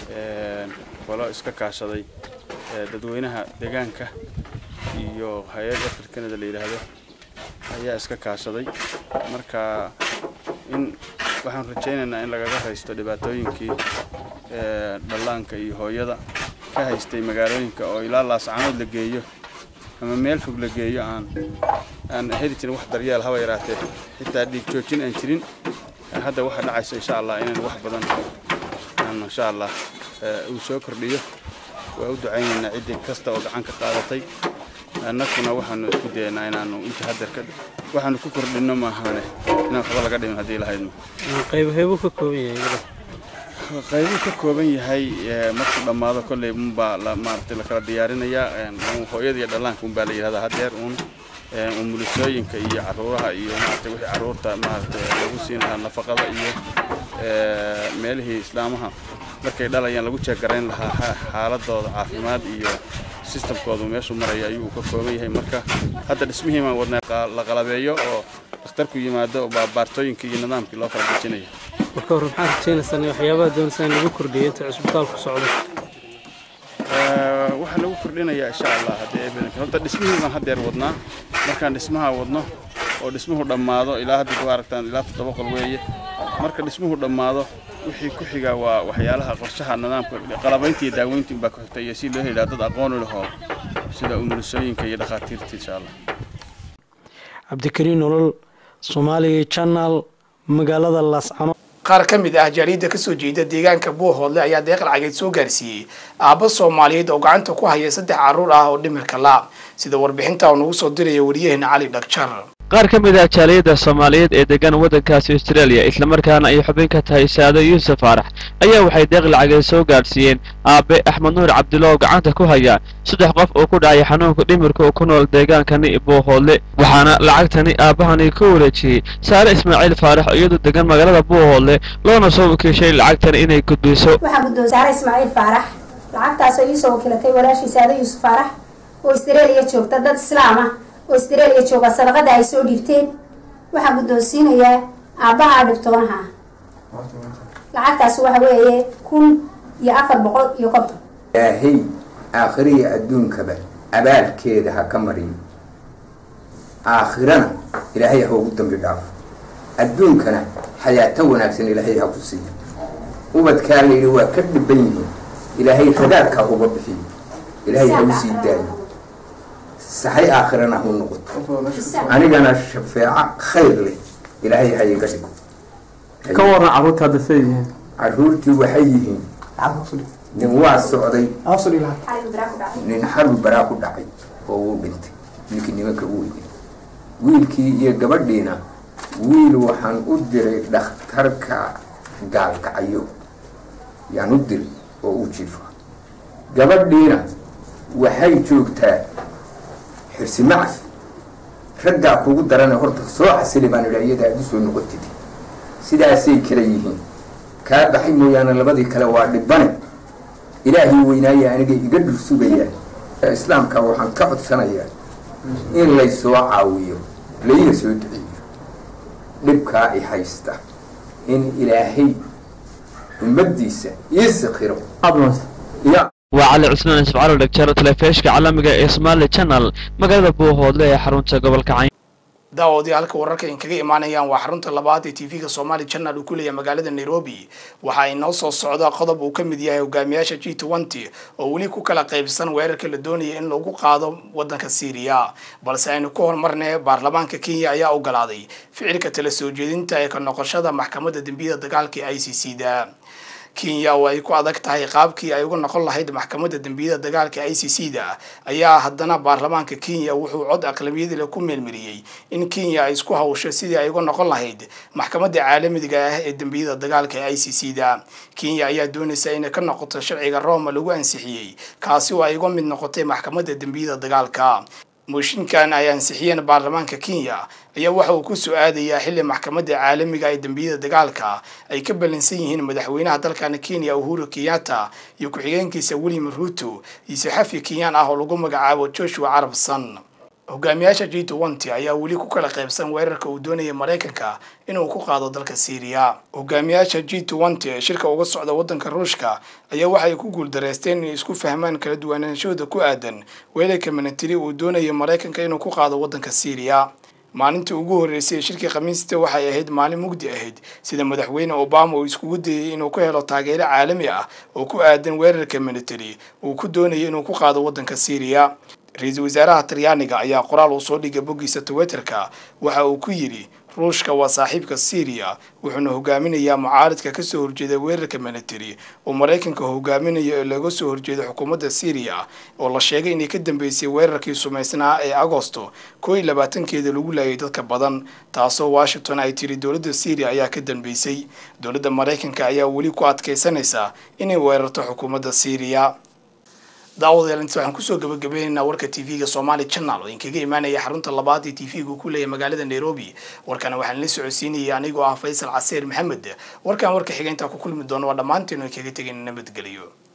qolo iska kaashaday dadweynaha deegaanka iyo hay-ad afar canada la yidhaahdo ayaa iska kaashaday marka in waxaan rajaynaynaa in lagaga haysto dhibaatooyinkii dhallaanka iyo hooyada ka haystay magaalooyinka oo ilaa laascanood la geeyo ama meel fog la geeyo aan aan heli jirin wax daryeel haba yaraatee xitaa dhiig joojin aan jirin hadda waxaa dhacaysa insha allah inaan wax badan aan insha allah uu soo kordhiyo waa u ducaynaynaa ciddii kasta oo gacan ka qaadatay annaguna waxaanu isku dayaynaa inaanu inta hadeer ka waxaanu ku kordhinno maahane inaan waxba laga dhimin haddii lahaydno qaybheebuu ka kooban yahay qaybuu ka kooban yahay markuu dhammaado kolley unbaa maaragtay lakala diyaarinayaa hooyada iyo dhallaanka unbaa la yidhahdaa hadeer uun umulisooyinka iyo caruuraha iyo maaragtay wixii caruurta maaragtay lagu siin lahaa nafaqada iyo meelihii islaamaha markay dhalayaan lagu jeegarayn lahaa xaaladooda caafimaad iyo sistamkoodu meeshuu maraya ayuu ka kooban yahay marka hadda dhismihiimaa wadnaa la qalabeeyo oo dhakhtarku yimaado oo baabaartooyinkii iyo nidaamkii loo kala dejinayo marka hore maxaad rajaynaysaan waxyaabaha doonaysaa in lagu kordhiyo inta cusbitaalku socdo waxaa lagu kordhinayaa insha allah haddii badanka horta dhismihii baan haddeer wadnaa markaan dhismaha wadno oo dhismuhu dhammaado ilaa hadda ku aragtaan ilaa toddoba qol weeye marka dhismuhu dhammaado wixii ku xiga waa waxyaalaha qorshaha nidaamka qalabaynta iyo daaweynta unbaa ku xigta iyo si loo helaa dad aqoon u lahoo sida umulisooyinka iyo dhakhaatiirta insha allah cabdikariin nolol soomaaliya channel magaalada laascano qaar ka mid ah jaaliyadda kasoo jeeda deegaanka buuhoodle ayaa deeq lacageed soo gaarsiiyey aabba soomaaliyeed oo gacanta ku haya saddex carruur ah oo dhimirka la sida warbixinta uu nagu soo diraya wariyaheena cali dhagjar qaar ka mid ah jaaliyadda soomaaliyeed ee degan waddankaasi australia islamarkaana ay xubin ka tahay saado yuusuf faarax ayaa waxay deeq lacageed soo gaadhsiiyeen aabe axmed nuur cabdulla oo gacanta ku haya saddex qof oo ku dhacay xanuunka dhimirka oo ku nool deegaankani buuhoodle waxaana lacagtani aabbahani ku wareejiyey saare ismaaciil faarax oo iyadu degan magaalada buuhoodle loona soo wakiishay lacagtani inay gudbiso waxaa guddoon saare ismaaciil faarax lacagtaasoo iisoo wakiilatay walaashii saado yuusuf faarax oo australia joogta dad islaam ah oo australia jooga sadaqada ay soo dhiibteen waxaa guddoonsiinayaa aabbaha dhibtoonaha ah lacagtaas waxa weeye kun iyo afar boqol iyo konton ilaahay aakhiriya adduunkaba abaalkeeda ha ka mariyo aakhirana ilaahay ha ugu dambi dhaafo adduunkana xayaato wanaagsan ilaahay ha ku siiyo ubadkaa layidhi waa ka dhiban yihiin ilaahay radaarkaa uga bixiyo ilaahay ha u sii daayo saxay aakhirana hu noqoto anigana shafeeco khayr leh ilaahay ha iga dhigo ka waran carruurta hadda say yihiin carruurtii waxay yihiin nin waa socday nin xarbi baraa ku dhacay oo uu dhintay wiilkii nimanka u weyday wiilkii iyo gabadhiina wiil waxaan u diray dhakhtarka gaalkacyo yaan u diray oo u jiifa gabadhiina waxay joogtaa xirsi macfi raggaa kugu darana horta soo xasili baan idhaa iyada aad u soo noqotid sidaasay kala yihiin kaa baxay mooyaane labadii kale waa dhibane ilaahii weynaaya aniga iga dhur sugayaa islaamka waxaan ka codsanayaa in laysoo caawiyo layna soo duceeyo dhibkaa i haysta in ilaahay ummaddiisa ii sikhiro ya waa cali cusmaan ismacalo dhegjeero telefishka caalamiga ee somali channel magaalada buuhoodle ee xarunta gobolka cayn daawadii halka wararka in kaga imaanayaan waa xarunta labaad ee tv-ga somali channel uu ku leeyahay magaalada nairobi waxa inoo soo socda qodob uu ka mid yahay hogaamiyaasha g twenty oo weli ku kala qaybsan weerarka la doonaya in lagu qaado wadanka syriya balse aynu ku hormarnay baarlamaanka kenya ayaa ogolaaday ficilka tala soo jeedinta ee ka noqoshada maxkamadda dembiyada dagaalka ee i c c da kenya oo ay ku adag tahay qaabkii ay uga noqon lahayd maxkamadda dembiyada dagaalka i c c da ayaa haddana baarlamaanka kenya wuxuu cod aqlamiyadile ku meelmariyey in kenya ay isku hawsho sidii ay uga noqon lahayd maxkamadda caalamiga ah ee dembiyada dagaalka ee i c c da kenya ayaa doonaysa inay ka noqoto sharciga roma lagu ansixiyey kaasi oo ay uga mid noqotay maxkamadda dembiyada dagaalka mooshinkan ay ansixiyeen baarlamaanka kenya ayaa waxa uu ku soo-aadayaa xilli maxkamadda caalamiga ee dembiyada dagaalka ay ka ballansan yihiin madaxweynaha dalkan kenya uhuru kenyatta iyo ku-xigeenkiisa william ruto iyo saxafi kenyaan ah oo lagu magacaabo joshua carabson hogaamiyaasha g twenty ayaa weli ku kala qaybsan weerarka uu doonaya maraykanka inuu ku qaado dalka syriya hogaamiyaasha g twenty ee shirka uga socda waddanka ruushka ayaa waxay ku guuldareysteen inay isku fahmaan kala duwanaanshooda ku aadan weerarka minatiri uu doonaya maraykanka inuu ku qaado waddanka syriya maalintii ugu horreysay ee shirkii khamiista waxay ahayd maalin mugdi ahayd sida madaxweyne obama uu iskugu dayay inuu ku helo taageero caalami ah oo ku aadan weerarka military uu ku doonayay inuu ku qaado waddanka syriya ra-iisul wasaaraha talyaaniga ayaa qoraal uu soo dhigay boggiisa twitterka waxa uu ku yidhi ruushka waa saaxiibka syriya wuxuuna hogaaminayaa mucaaridka kasoo horjeeda weerarka military oo maraykanka hogaaminayo ee looga soo horjeeda xukuumadda syriya oo la sheegay inay ka dambeysay weerarkii sumaysnaa ee agosto koo iyo labaatankeeda lagu laayay dadka badan taasoo washington ay tiri dowladda syriya ayaa ka dambeysay dowladda maraykanka ayaa weli ku adkaysanaysa inay weerarto xukuumadda syriya daawadayaal inta waxaan kusoo gabagabaynaynaa warka tv-ga somali channel oo inkaga imaanaya xarunta labaad ee tv-ga ku leeyahay magaalada nairobi warkana waxaan la socodsiinayay anigoo ah faysal caseer maxamed warkan warka xiga intaa ku kulmi doono waa dhammaanteen oo kaga tegayna nabadgeliyo